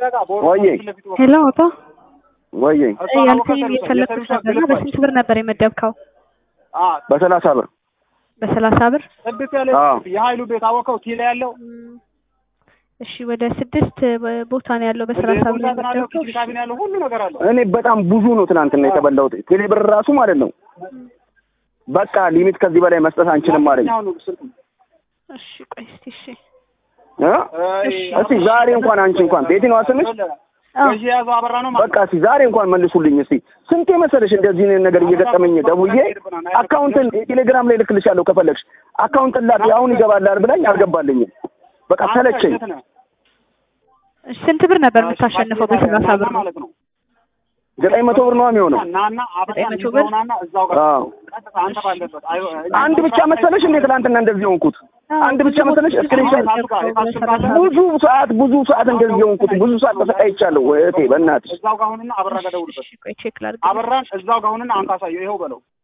ወዬ ሄሎ አቶ ወዬ ያልከኝ የፈለግኩት ነበርና በስንት ብር ነበር የመደብከው? በሰላሳ ብር በሰላሳ ብር ጽድት ያለ አዎ። የሀይሉ ቤት አወቀው ቲላ ያለው እሺ ወደ ስድስት ቦታ ነው ያለው በሰላሳ ብር ቁምሳጥን አለው የመደብከው። ኪችን ካቢኔ ያለው ሁሉ ነገር አለው። እኔ በጣም ብዙ ነው ትናንትና የተበላሁት ቴሌ ብር ራሱ ማለት ነው። በቃ ሊሚት ከዚህ በላይ መስጠት አንችልም አለኝ አሁን ስልክ እሺ ቆይ እስቲ እሺ እ እስቲ ዛሬ እንኳን አንቺ እንኳን ቤቲ ነው ስምሽ አዎ ገዢ የያዘው አበራ ነው ማለት በቃ እስቲ ዛሬ እንኳን መልሱልኝ እስቲ ስንቴ መሰለሽ እንደዚህ ነገር እየገጠመኝ ደውዬ አካውንትን ቴሌግራም ላይ ልክልሻለሁ ከፈለግሽ አካውንትን ላክ አሁን ይገባላል ብላኝ አልገባልኝም በቃ ሰለቸኝ እሺ፣ ስንት ብር ነበር የምታሸንፈው በሰላሳ ብር? ማለት ነው። ዘጠኝ መቶ ብር ነው የሚሆነው ናና አበራ ዘጠኝ መቶ ብር? ናና እዛው ጋር አዎ ቀጥታ አንተ ባለበት አይ- አንድ ብቻ መሰለሽ እንዴ ትናንትና እንደዚህ ሆንኩት አንድ ብቻ መሰለሽ እስክሪንሾት ብዙ ሰዓት ብዙ ሰዓት እንደዚህ ሆንኩት ብዙ ሰዓት ተሰቃይቻለሁ እህቴ በእናትሽ እዛው ጋር ሁንና አበራ ጋር ደውልበት። እሺ ቆይ ቼክ ላድርግ። አበራን እዛው ጋር ሁንና አንተ አሳየው ይኸው በለው